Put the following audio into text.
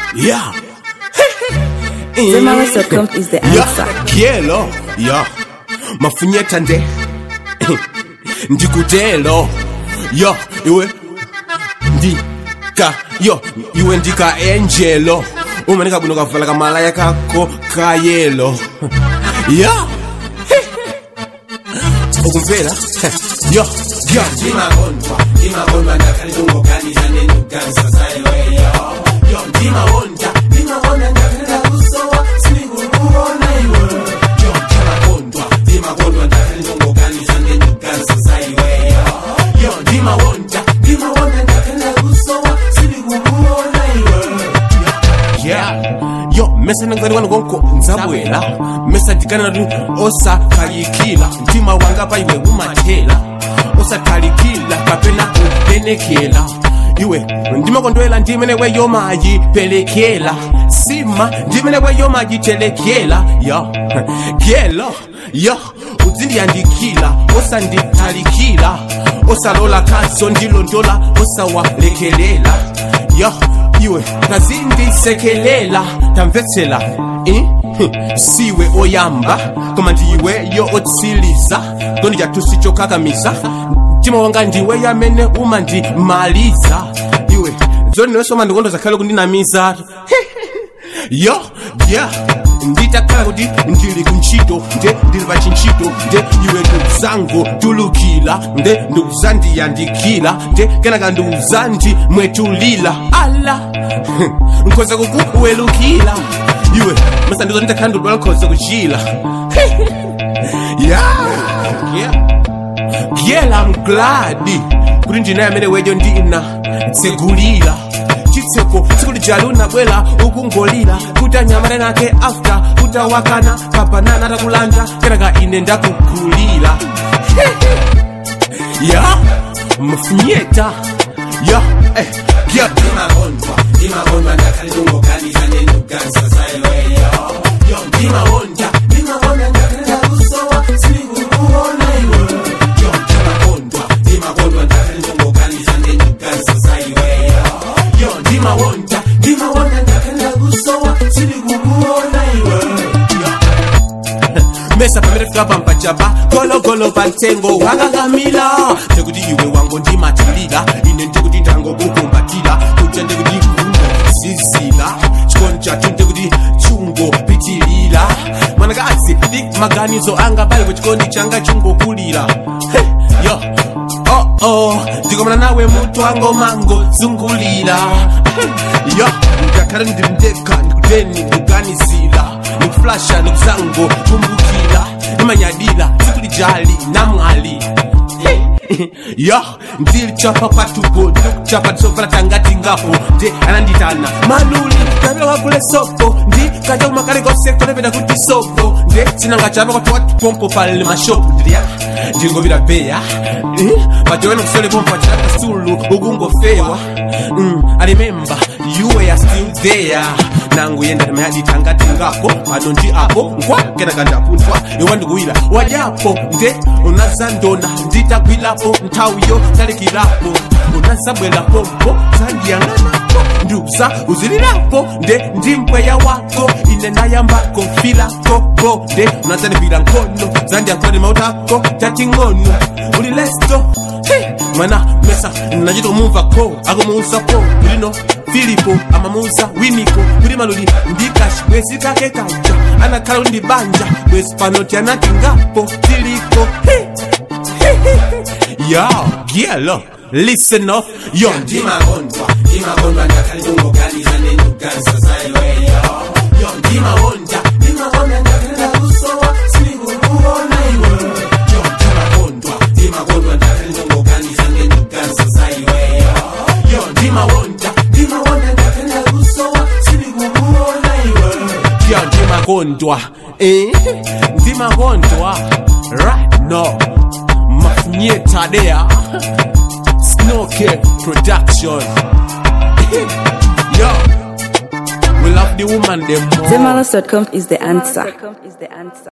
Yeah. Zemalas.com is the answer. Yeah. Kielo. Yeah. Mafunyeta nde. Ndikutelo. Yo, iwe. Ndika. Yo, iwe ndika angelo. umanika bwino kavala kamalaya kako kayelo ya ukumvera yo yo ndimagondwa ndimagondwa ndakalidongoganiza nenduganisa zayoeyo yo ndimawonda ndimawonda ndakalida kusowa sinikukuona iwe yo ndimagondwa ndimagondwa ndakalidongoganiza nenduganisa zayoeyo yo ndimawonda ndimawonda ndakalida kusowa sinikukuona iwe yeah yo mesa nangalirwana konko nzabwera mesa dikana tu osakalikila mtima wanga paiwe umathela osakalikila kapena kupenekela iwe ndimakondwela ndimene weyo mayipelekela sima ndimene weyo mayitelekela yo gelo yo uzindiyandikila osanditalikila osalola kaso ndilondola osawalekelela yo iwe nazindisekelela tamvetsela eh? siwe oyamba koma ndiweyo otsiliza ndondijatusi chokakamisa mtima wanga ndiwe yamene umandimaliza iwe zoni niwesoma ndikondo zakhale kundinamiza yo yeah nditakhala kuti ndili kuntchito nde ndili pa chintchito nde iwe ndikuzango tulukila nde ndikuzandiyandikila nde kenaka ndikuzandimwetulila ala nkhoza kukuwelukila iwe masa ndizo nditakhala ndikudwala nkhoza kuchila yeah yeah Girl, I'm glad kuti ndina amene wejo ndina tsegulira chitseko tsiku lijali unabwera ukungolira kuti anyamale nake after utawakana kabanana atakulanda kenaka ine ndakugulira ya mfunyeta ya eh, ya ndimagondwa ndimagondwa ndakalidongoganiza nenduganisa zayoeyo yo ndimawonda ndimawonda ndakalida kusowa sinikukuona iwe yo ndimagondwa ndimagondwa ndakalidongoganiza nenduganisa zayoeyo yo ndimawonda ndimawonda ndakalida kusowa sinikukuona iwe yo mesa pamene fika pampachapa gologolo pa mtengo wakakamila ndikuti iwe wango ndimatilira ine ndikuti ndangokukumbatira kuja ndikuti kungo zizila chikondi chathu ndikuti chungo pitilira mwanakazi ndi maganizo anga pali chikondi changa chungokulira hey, yo oh oh ndikomana nawe mutu wango mango zungulira hey, yo ngakhale ndili ndekha ndikuteni ndikuganizira nikuflasha nikuzango kumbukira nimanyadira tsiku lijali namwali yo ndilichapa kwatupo ndikuchapa tisovala tangati ngapo nde ananditana maluli kapita kwagule sopo ndi kaja kumakalekose konepeta kuti sopo nde sinangachapa kwatuwatipompo pale mashopu ndilya ndingobira beya pajowena kusole pompo achilapa sulu ukungofewa mm, I remember you were still there nangu yenda mayaditangati ngapo pano ndi apo nkwa kenaka ndapunthwa iwa ndikuwira wajapo nde unazandona nditagwilapo nthawiyo talikirapo unazabwerapompo zandiyang'anapo ndiuza uzilirapo nde ndi mpweya wako ine nayambako filako bo nde unazandipira nkhono zandiyankhoni mautako tating'ono uli lesto Hey, mwana mesa nachitomumva ko akumuuza ko kulino filipo amamuuza winiko kuli maluli ndikashi bwezi kake kaja anakhala ndi banja bwezi pano tianati ngapo tiliko Hey, hey, hey, hey. yo gielo listen up yo ndimagondwa ndimagondwa ndakalidongoganiza nenduganisa zayoeyo yo ndimawonda ndimawonda ndakalida kusowa sinikukuona iwe yo ndimagondwa ndimagondwa ndakalidongoganiza nenduganisa zayoeyo yo ndimawonda ndimawonda ndakalida kusowa sinikukuona iwe yo ndimakondwa eh ndimakondwa right now mafunyetadea snoke production yo we love the woman them more Zemalas.com is the answer.